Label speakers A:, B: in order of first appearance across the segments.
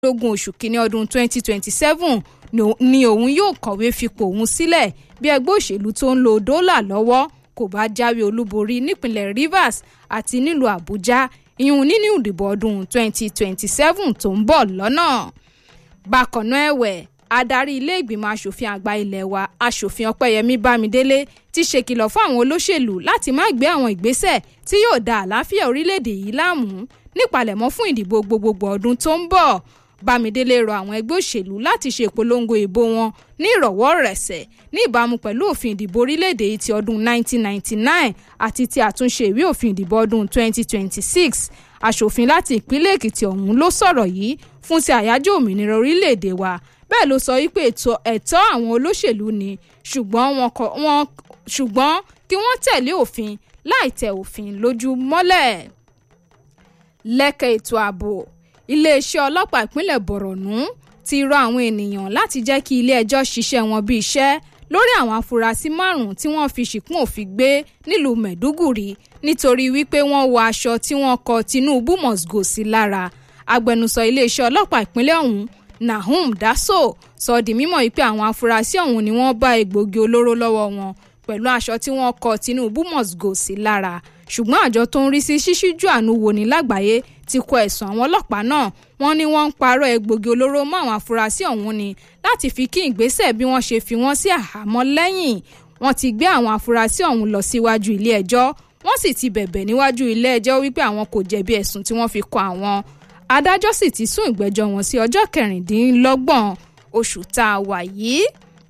A: lógún oṣù kínní ọdún 2027 ni òun yóò kọ̀wé fipò òun sílẹ̀ bí ẹgbẹ́ òṣèlú tó ń lo dọ́là lọ́wọ́ kò bá jáwé olúborí nípínlẹ̀ Rivers àti nílùú Àbújá ìhun nínú ìdìbò ọdún 2027 tó ń bọ̀ lọ́nà. bákan náà ẹ̀wẹ̀ adarí ilé ìgbìmọ̀ asòfin àgbà ilé wa asòfin ọpẹ́yẹmí bámidélé ti ṣèkìlọ̀ fún àwọn olóṣèlú láti má gbé àwọn ìgbésẹ̀ tí yóò da àlàáfíà orílẹ̀-èdè yìí láàmú nípalẹ̀mọ́ fún ìdìbò gbogbogbò ọdún tó ń bọ̀ bámidélé rọ àwọn ẹgbẹ́ òṣèlú láti ṣe ìpolongo ìbò wọn ní ìrọ̀wọ́ rẹ̀sẹ̀ ní ìbámu pẹ̀lú òfin ìdìbò orílẹ̀-èdè yìí ti ọdún 1999 àti ti àtúnṣe ìwé òfin ìdìbò ọdún 2026 aṣòfin láti ìpínlẹ̀ èkìtì ọ̀hún ló sọ̀rọ̀ yìí fún ti àyájọ́ òmìnira orílẹ̀-èdè wa bẹ́ẹ̀ ló sọ wípé ẹ̀tọ́ àwọn olóṣèlú ni ṣùgbọ́n kí wọ́n tẹ̀lé òfin láì tẹ òfin lójú mọ́lẹ̀. lẹ́kẹ̀ ètò ààbò iléeṣẹ́ ọlọ́pàá ìpínlẹ̀ bọ̀rọ̀nù ti rọ àwọn ènìyàn láti jẹ́ kí ilé-ẹjọ́ ṣiṣẹ́ wọn bí iṣẹ́ lórí àwọn afurasí márùn-ún tí wọ́n fi ṣìkún òfin gbé nílùú mẹ̀dúgùrì nítorí wípé wọ́n wọ aṣọ tí wọ́n kọ Tinubu must go sí lára agbẹnusọ iléeṣẹ́ ọlọ́pàá ìpínlẹ̀ ọ̀hún Nahum Daso sọ di mímọ̀ wípé àwọn afurasí ọ̀hún ni wọ́n bá egbòogi olóró lọ́wọ́ wọn pẹ̀lú aṣọ tí wọ́n kọ Tinubu must go sí lára ṣùgbọ́n àjọ tó ń rí sí ṣíṣíjú àánú wò ní lágbàáyé ti kọ ẹ̀sùn àwọn ọlọ́pàá náà wọ́n ní wọ́n ń parọ́ egbògi olóró mọ́ àwọn afurasí ọ̀hún ni láti fi kí ìgbésẹ̀ bí wọ́n ṣe fi wọ́n sí àhámọ́ lẹ́yìn wọ́n ti gbé àwọn afurasí ọ̀hún lọ síwájú ilé ẹjọ́ wọ́n sì ti bẹ̀bẹ̀ níwájú ilé ẹjọ́ wípé àwọn kò jẹ̀bi ẹ̀sùn tí wọ́n fi kọ àwọn adájọ́ sì ti sún ìgbẹ́jọ́ wọn sí ọjọ́ kẹrìndínlọ́gbọ̀n oṣù tá a wà yìí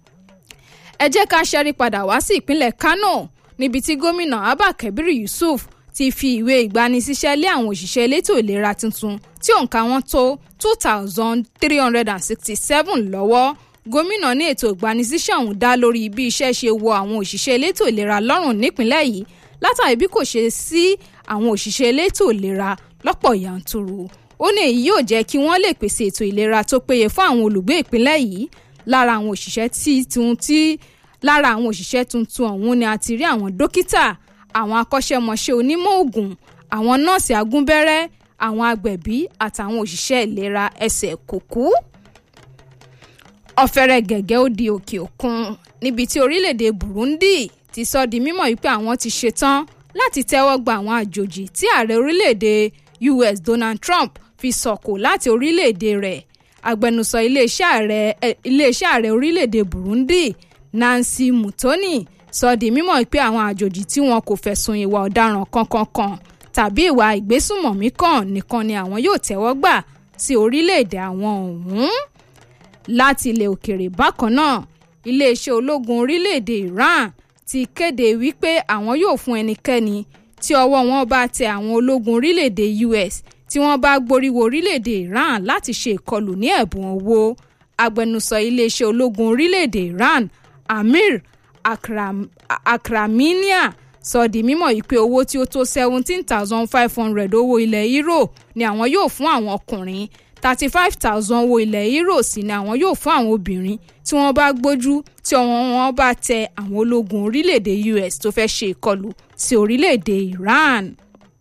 A: ẹ jẹ́ ká ṣẹ́rí padà wá sí ìpínlẹ̀ Kano níbi tí gómìnà Abba Kabir Yusuf ti fi ìwé ìgbanisíṣẹ́ lé àwọn òṣìṣẹ́ elétò ìlera tuntun tí òǹkà wọn tó two thousand three hundred and sixty seven lọ́wọ́ gómìnà ní ètò ìgbanisíṣẹ́ ọ̀hún dá lórí bí iṣẹ́ ṣe wọ àwọn òṣìṣẹ́ elétò ìlera lọ́rùn nípìnlẹ̀ yìí látàrí bí kò ṣe sí àwọn òṣìṣẹ́ elétò ìlera lọ́pọ̀ yanturu ó ní èyí yóò jẹ́ kí wọ́n lè pèsè ètò ìlera tó péye fún àwọn olùgbé ìpínlẹ̀ yìí lára àwọn òṣìṣẹ́ tí tí lára àwọn òṣìṣẹ́ tuntun ọ̀hún ni a ti rí àwọn dókítà àwọn akọ́ṣẹ́mọṣẹ́ onímọ̀ òògùn àwọn nọ́ọ̀sì agúnbẹ́rẹ́ àwọn agbẹ̀bí àtàwọn òṣìṣẹ́ ìlera ẹsẹ̀ kùkú. ọ̀fẹ́rẹ́ gẹ̀gẹ́ ó di òkè òkun níbi tí orílẹ̀-èdè Burundi ti sọ di mímọ̀ wípé àwọn ti ṣetán láti tẹ́wọ́ gba àwọn àjòjì tí ààrẹ orílẹ̀-èdè US Donald Trump fi sọ̀kò láti orílẹ̀-èdè rẹ̀ agbẹnusọ iléeṣẹ́ ààrẹ iléeṣẹ́ ààrẹ orílẹ̀-èdè Burundi Nancy Mutoni sọ di mímọ̀ pé àwọn àjòjì tí wọn kò fẹ̀sùn ìwà ọ̀daràn kankan kan tàbí ìwà ìgbésùmọ̀mí kan nìkan ni àwọn yóò tẹ́wọ́ gbà sí orílẹ̀-èdè àwọn ọ̀hún. láti ilẹ̀ òkèrè bákan náà iléeṣẹ́ ológun orílẹ̀-èdè Iran ti kéde wípé àwọn yóò fún ẹnikẹ́ni tí ọwọ́ wọn bá tẹ àwọn ológun orílẹ̀-èdè US tí wọ́n bá gboríwo orílẹ̀-èdè Iran láti ṣe ìkọlù ní ẹ̀bùn owó agbẹnusọ iléeṣẹ́ ológun orílẹ̀-èdè Iran Amir Akram, Akraminia sọ di mímọ̀ yìí pé owó tí ó tó seventeen thousand five hundred owó ilẹ̀ euro ni àwọn yóò fún àwọn ọkùnrin thirty five thousand owó ilẹ̀ euro sì ni àwọn yóò fún àwọn obìnrin tí wọ́n bá gbójú tí ọwọ́ wọn bá tẹ àwọn ológun orílẹ̀-èdè US tó fẹ́ ṣe ìkọlù sí orílẹ̀-èdè Iran.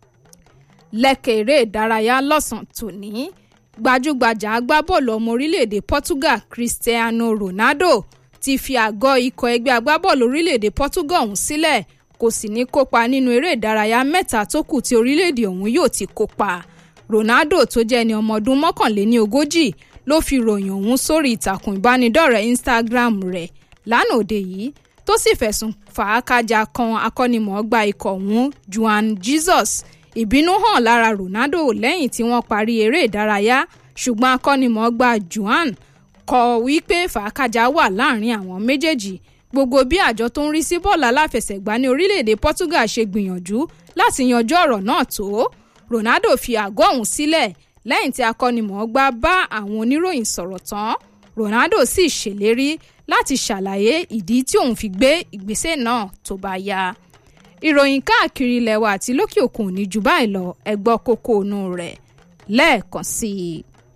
A: lẹ́kẹ̀ eré ìdárayá lọ́sàn-án tòní gbajúgbajà agbábọ́ọ̀lù ọmọ orílẹ̀-èdè Portugal Cristiano Ronaldo ti fi àgọ́ ikọ̀ ẹgbẹ́ agbábọ́ọ̀lù orílẹ̀-èdè Portugal ọ̀hún sílẹ̀ kò sì ní kópa nínú eré ìdárayá mẹ́ta tó kù tí orílẹ̀-èdè ọ̀hún yóò ti kópa Ronaldo tó jẹ́ ẹni ọmọ ọdún mọ́kànléní ogójì ló fi ròyìn ọ̀hún sórí ìtàkùn ìbánidọ́rẹ̀ẹ́ Instagram rẹ̀ lánàá òde yìí tó sì fẹ̀sùn fàákàjà kan akọ́nimọ̀ọ́gbá ikọ̀ ọ̀hún Juan Jesus ìbínú hàn lára Ronaldo lẹ́yìn tí wọ́n parí eré ìdárayá ṣùgbọ́n akọ́nimọ̀ọ́gbá Juan kọ wípé fàákàjà wà láàrin àwọn méjèèjì gbogbo bí àjọ tó ń rí sí bọ́ọ̀lù aláfẹsẹ̀gbá ní orílẹ̀-èdè Portugal ṣe gbìyànjú láti yanjú ọ̀rọ̀ náà tó Ronaldo fi àgọ́ ọ̀hún sílẹ̀ lẹ́yìn tí akọ́nimọ̀ọ́gbá bá àwọn oníròyìn sọ̀rọ̀ tán Ronaldo sì ṣèlérí láti ṣàlàyé ìdí tí òun fi gbé ìgbésẹ̀ náà tó bá yá ìròyìn káàkiri ilẹ̀ wa àti lókè òkun ní jù báyìí lọ ẹ gbọ́ kókó inú rẹ̀ lẹ́ẹ̀kan sí i.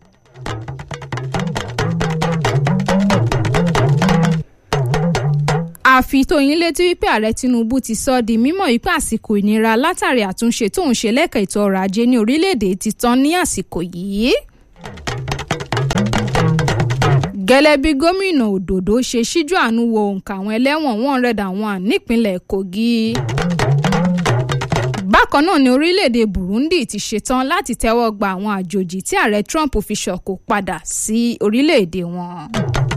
A: àfi tó yín létí wípé ààrẹ Tinubu ti sọ di mímọ̀ wípé àsìkò ìnira látàrí àtúnṣe tóun ṣe lẹ́ka ètò ọrọ̀ ajé ní orílẹ̀-èdè ti tán ní àsìkò yìí. gẹ́lẹ́ bí gómìnà òdòdó ṣe ṣíjú àánú wo òǹkà àwọn ẹlẹ́wọ̀n one hundred and one nípínlẹ̀ kogi. bákan náà ni orílẹ̀-èdè burundi ti ṣetán láti tẹ́wọ́ gba àwọn àjòjì tí ààrẹ trump fi ṣọ̀kò padà sí orílẹ̀-èdè wọn.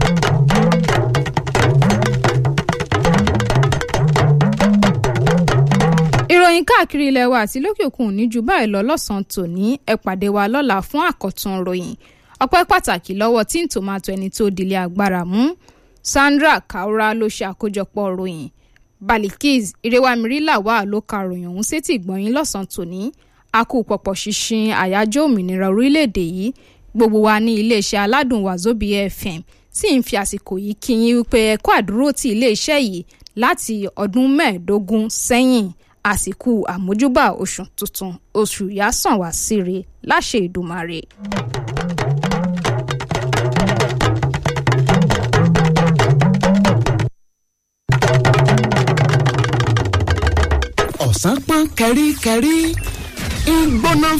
A: ìròyìn káàkiri ilẹ̀ wa àti lókè òkun ní ju báyìí lọ lọ́sàn-án tòní ẹ pàdé wa lọ́la fún àkọ́tún ròyìn ọpẹ́ pàtàkì lọ́wọ́ tí ń tòmátò ẹni tó dilé agbára mú sandra kaura ló ṣe àkójọpọ̀ ròyìn balikis irewamiri wà ló ka ròyìn ọ̀hún sétí ìgbọ̀nyín lọ́sàn-án tòní a kú pọ̀pọ̀ ṣinṣin àyájọ́ òmìnira orílẹ̀-èdè yìí gbogbo wa ní iléeṣẹ́ aládùn wàzóbi fm sì ń fi àsìkò yìí kí yín wípé ẹ kó àdúró ti iléeṣẹ́ yìí láti ọdún mẹ́ẹ̀ẹ́dógún sẹ́yìn àsìkò àmójúbà oṣù tuntun oṣù yásàn wá síre láṣẹ ìdùmarè.
B: ọ̀sán pọ́n kẹ́ríkẹ́rí ń gbóná